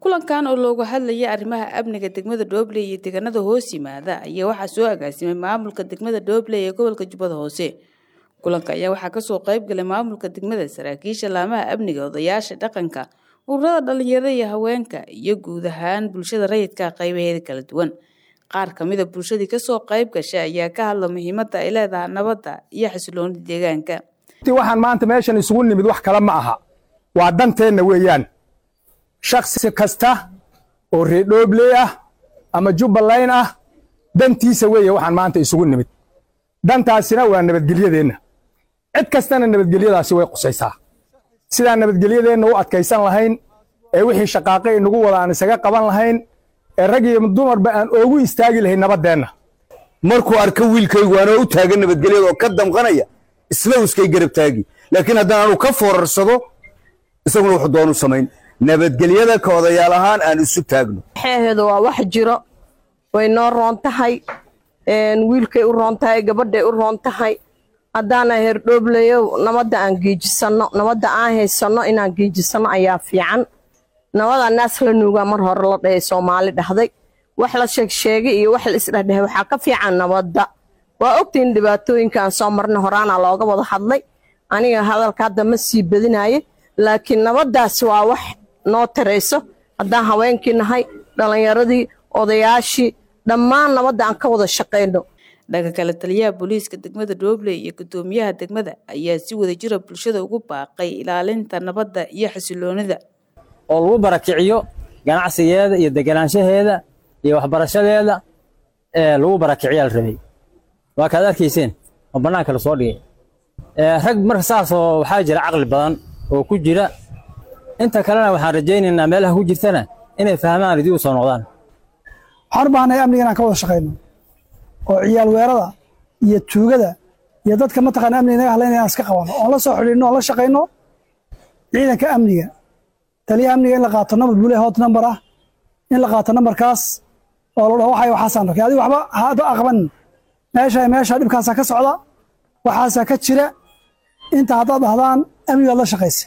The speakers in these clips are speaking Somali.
kulankan oo looga hadlayay arrimaha amniga degmada dhobley iyo deegaanada hoos yimaada ayaa waxaa soo agaasimay maamulka degmada dhobley ee gobolka jubbada hoose kulanka ayaa waxaa kasoo qayb galay maamulka degmada saraakiisha laamaha amniga odayaasha dhaqanka ururada dhalinyarada iyo haweenka iyo guud ahaan bulshada rayidka qaybaheeda kala duwan qaar kamida bulshadii kasoo qayb gashay ayaa ka hadla muhiimada ay leedahay nabadda iyo xasiloonida deegaanka waxaan maanta meeshan isugu nimid wax kale ma aha waa danteenna weeyaan shaksi kasta oo reerdhoobley ah ama jubbaland ah dantiisa weeye waxaan maanta isugu nimid dantaasina waa nabadgelyadeenna cid kastana nabadgelyadaasi way qusaysaa sidaan nabadgelyadeenna u adkaysan lahayn ee wixii shaqaaqe inagu wada aan isaga qaban lahayn ee rag iyo dumarba aan oogu istaagi lahayn nabaddeenna markuu arko wiilkaygu anoo u taagan nabadgelyada oo ka damqanaya isla uskay garab taagi laakiin haddaan anu ka foorarsado isaguna wuxuu doonu samayn nabadgelyada ka odayaal ahaan aan isu taagno xeeheedu waa wax jiro way noo roon tahay wiilkay u roon tahay gabadhay u roon tahay haddaana herdhoobleyo nabadda aan geejisanno nabadda aan haysanno inaan geejisanno ayaa fiican nabada naas la nuugaa mar hore la dhahay soomaali dhahday wax la sheegsheegay iyo wax la isdhehdhehay waxaa ka fiican nabadda waa ogtahin dhibaatooyinkaan soo marna horaana looga wada hadlay aniga hadalka hadda ma sii badinaye laakiin nabaddaasi waa wax noo tarayso haddaan haweenkii nahay dhallinyaradii odayaashii dhammaan nabadda aan ka wada shaqayno dhanka kale taliyaha booliiska degmada dhobley iyo guddoomiyaha degmada ayaa si wada jira bulshada ugu baaqay ilaalinta nabadda iyo xasiloonida oo lagu barakiciyo ganacsigeeda iyo deganaanshaheeda iyo waxbarashadeeda ee lagu barakiciyaa la rabay waa kaad arkayseen oo bannaanka lasoo dhigay rag marka saasoo waxaa jira caqli badan oo ku jira inta kalena waxaan rajaynaynaa meelaha ku jirtana inay fahmaan idii u soo noqdaan waxaan u baahnay amniga inaan ka wada shaqayno oo ciyaal weerada iyo tuugada iyo dadka mataqaana amniga inaga hadlayna inaan iska qabano oon la soo xidhiidhno oon la shaqayno ciidanka amniga taliyaha amniga in la qaato nambar bule hot number ah in la qaato nambarkaas oo la dhaho waxay waxaasaan arkay adiga waxba hada aqbanin meesha meesha dhibkaasaa ka socda waxaasaa ka jira inta haddaad dhahdaan amnigaad la shaqaysa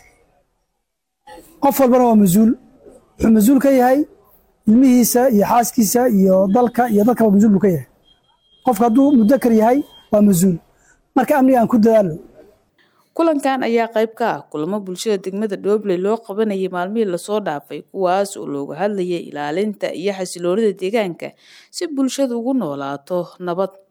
qof walbana waa mas-uul wuxuu mas-uul ka yahay ilmihiisa iyo xaaskiisa iyo dalka iyo dadkaba mas-uul buu ka yahay qofka hadduu mudakar yahay waa mas-uul marka amniga aan ku dadaalo kulankan ayaa qayb ka ah kulamo bulshada degmada dhobley loo qabanayay maalmihii lasoo dhaafay kuwaas oo looga hadlayay ilaalinta iyo xasiloonida deegaanka si bulshadu ugu noolaato nabad